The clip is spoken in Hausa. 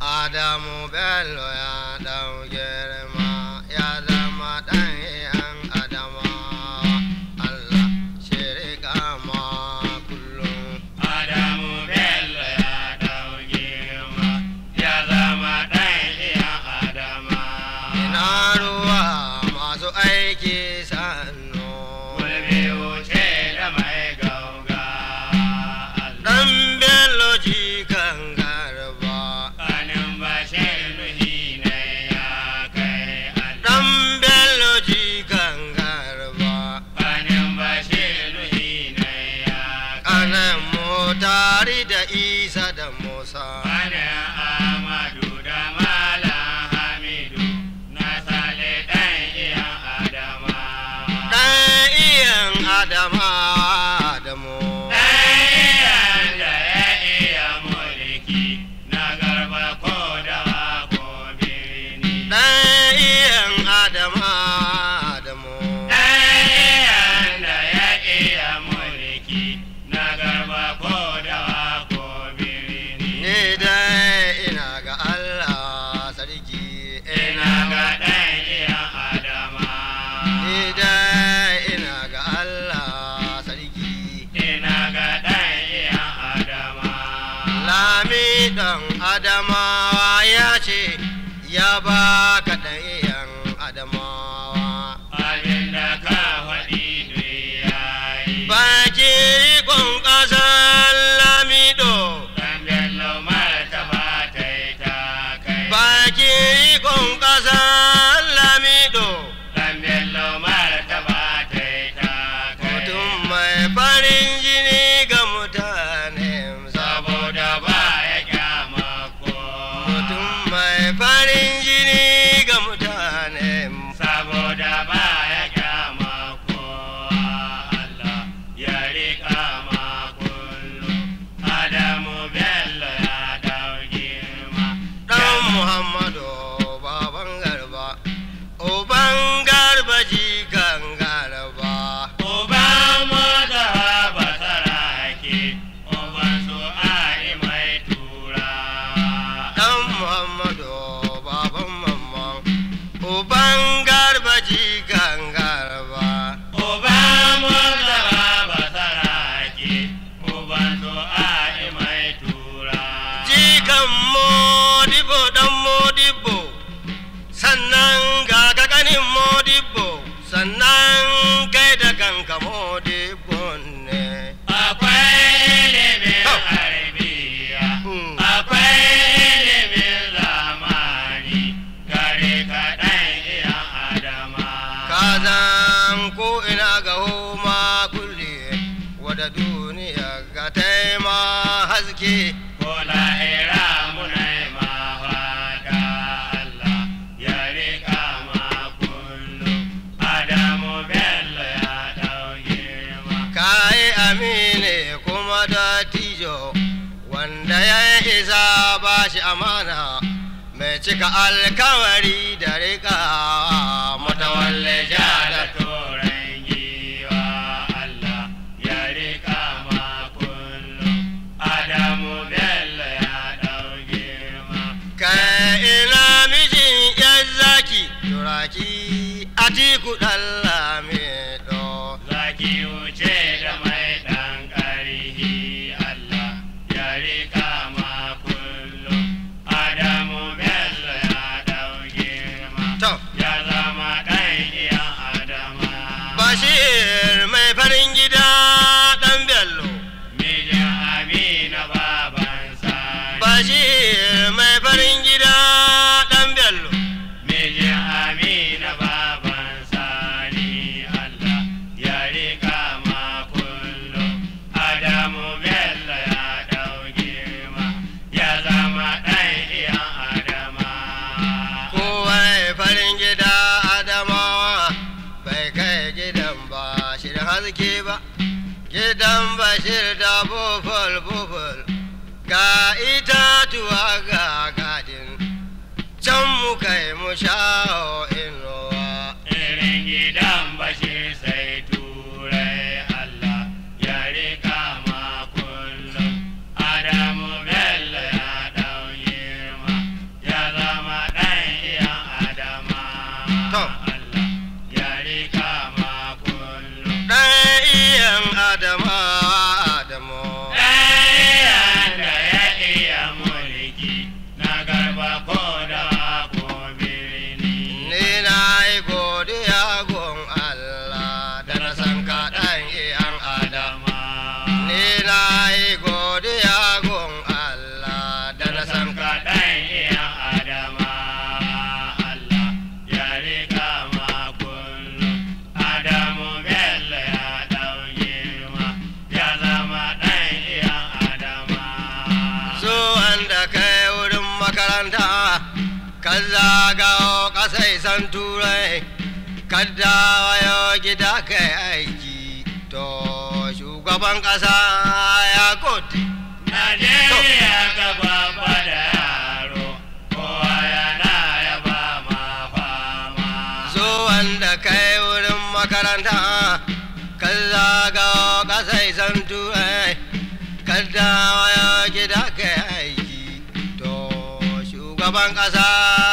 Adamu Bello ya ɗau girma ya zama ɗan yan Adama Allah shirika ma kullum. Adamu Bello ya ɗau girma ya zama ɗan iya Adama. Ina ruwa masu aiki sannu. Gulbi wuce da mai gauga. Ɗan Bello jikan garba. Kanin Bashir nuhi ne ya kai Allah. Ɗan Bello jikan garba. Kanin Bashir nuhi ne ya kai. Kanan motari da Isa da Musa. Kanin Amadu da Malam Hamidu na sale ɗan iya Adama. Ɗan iyan Adama Adamu. Ɗayan da ya iya mulki na garba ko dawa ko birni. Ɗan iyan Adama Adamu. Ɗayan da ya iya mulki na garba ko dawa ko birni. Ni dai ina ga Allah sarki Ina ga ɗan iya Adama. Ni dai ina ga Allah sarki. Ina ga ɗan iya Adama. Lami ɗan Adamawa ya ce ya ba ka ɗan iyan Adamawa. Abin da ka faɗi duk yayi. Baki rikon ƙasar Lamido. Ɗan Bello martaba ta yi ta kai. Baki rikon ƙasar Lamido. Ɗan Bello martaba ta yi ta kai. Mutum mai farin jini ga mutane Saboda ba ya kyama ko. Mutum mai farin jini ga mutane Saboda ba ya kyama ko. Allah ya riƙa ma kullum. Adamu Bello ya dau girma. ɗan Muhammadu baban garba. Uban garba jikan garba. Uban mota ba sarake, uban su ai mai tura. Ɗan Muhammadu baban mamman. Uban garba jikan garba. Uban mota ba sarake, uban su ai mai tura. Jikan modibo ɗan modibo. Sannan ga kakanin modibo. Sannan kai da kanka modibo ne. Akwai ilimin Oh. harbiya, Hmm. akwai ilimin zamani, gare kaɗan iya adama. Kazan ko ina ga homa kulle wada duniya ga taima haske Ko lahira muna yi ma fata Allah ya riƙa ma kullum. Adamu Bello ya ɗau girma. kayi amine kuma da tijo wanda ya isa ba shi amana mai cika alkawari da rika Matawalle matawalle ja da da turan giwa Allah ya riƙa ma kullum. Adamu Bello ya ɗau girma. kai ina mijin yan zaki turaki atiku ɗallame ɗo Zaki wuce da mai ɗan ƙarhi Allah ya riƙa ma kullum. Adamu Bello ya ɗau girma. to Ya zama ɗan iya Adama. Bashir mai farin gida ɗan Bello. Mijin Amina baban Sani. Bashir mai farin gida ɗan Bello. Mijin Amina baban Sani. Allah ya riƙa ma kullum. Adamu Bello ya ɗau girma. Ya zama ɗan iya Adama. Kowai farin gida Adamawa bai kai gidan Bashir haske ba. Gidan Bashir da bufal bufal ga itatuwa ga gadin. Can mu kai mu shawo inuwa. Irin gidan Bashir sai turai Allah ya riƙa ma kullum. Adamu Bello ya ɗau girma. wanda kai wurin makaranta ka zagawo ƙasai san turai ka dawo gida kai aiki to shugaban ƙasa ya gode Najeriya gaba da yaro, kowa yana yaba ma fama. zo wanda kai wurin makaranta ka zagawo ƙasai san turai ka dawo gida kai aiki to shugaban ƙasa